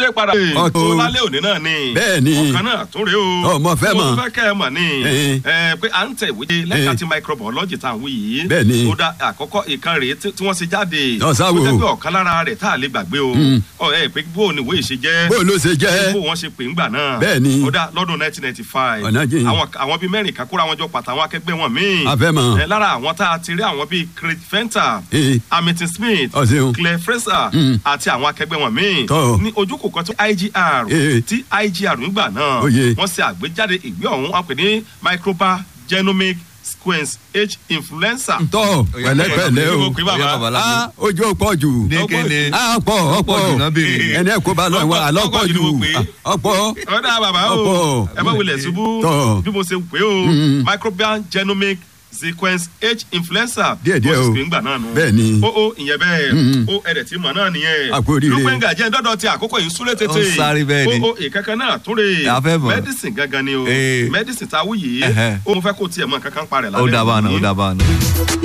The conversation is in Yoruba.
wọlé padà. Ọ̀tọ̀. ó lálẹ́ òní náà ni. Bẹ́ẹ̀ ni. ọ̀kan náà tún rèé o. Ọmọ fẹ́ mọ̀. mo fẹ́ kẹ́ ẹ mọ̀ ni. Eh. ẹ pé à ń tẹ̀ ìwé lẹ́ka Eh. ti microbiology tá à ń wí yìí. Bẹ́ẹ̀ ni. ó dá àkọ́kọ́ ìkan rèé tí tí wọ́n ṣe jáde. Ọ̀sá wo. ó jẹ́ pé ọ̀kan lára rẹ̀ tá a lè gbàgbé o. ọ̀ ẹ pé bó o ní ìwé ìṣe jẹ́. bó ló ṣe jẹ́ bó wọ́n ṣe pè ń gbà náà. Bẹ́ẹ̀ ni. ó dá lọ́dún 1995. Ọ̀nà jìn. àwọn àwọn bíi mẹ́rin kan kóra wọn jọ pàtàwọn akẹgbẹ́ wọn míì. A fẹ́ mọ̀. ẹ lára àwọn tá a ti rí àwọn bíi Craig Fenter Eh. hamilton smith Ọ ṣeun. claire fraser Mm. àti àwọn akẹgbẹ́ wọn míì Tọ́. ní ojúkò kan tó igr Eh. tí igr ń gbà náà Oyè. wọ́n ṣe àgbéjáde ìwé ọ̀hún wọn pè ní microba genomic sequence h influenza. tọ́ pẹ̀lẹ́pẹ̀lẹ́ Mo o pè bàbá. Ah, ojú ọ̀pọ̀ jù ní kéde ọ̀pọ̀ ọ̀pọ̀ jù náà béèrè. ẹni ẹ̀kọ́ bá lọ wà Ọ̀pọ̀- lọ́pọ̀ ọ̀pọ̀ jù jù ni mo pè é. ọ̀pọ̀ ọ̀dà bàbá o Ọ̀pọ̀. ẹ má wulẹ̀ ṣubú Tọ́. bí mo ṣe pè o Mm. microbial genomic sequence h influenza Díẹ̀ díẹ̀ bó ṣe o. pè ń gbà náà nù. Bẹ́ẹ̀ ni. o o ìyẹn bẹ́ẹ̀ Mm. o ẹ̀rẹ̀ tí mọ̀ náà nìyẹn. A kú oríire. lúpẹ́ngà jẹ́ dọ́dọ̀ ti àkókò yìí súré tètè. Ó ń sáré bẹ́ẹ̀ ni. o o ìkankan náà tún rè A fẹ́ mọ̀. medicine gangan ni o Eh. medicine tá a wú yìí Ẹhẹ́. o mo fẹ́ kó tiẹ̀ mọ̀ kankan parẹ̀ ó dábàá náà ó dábàá náà.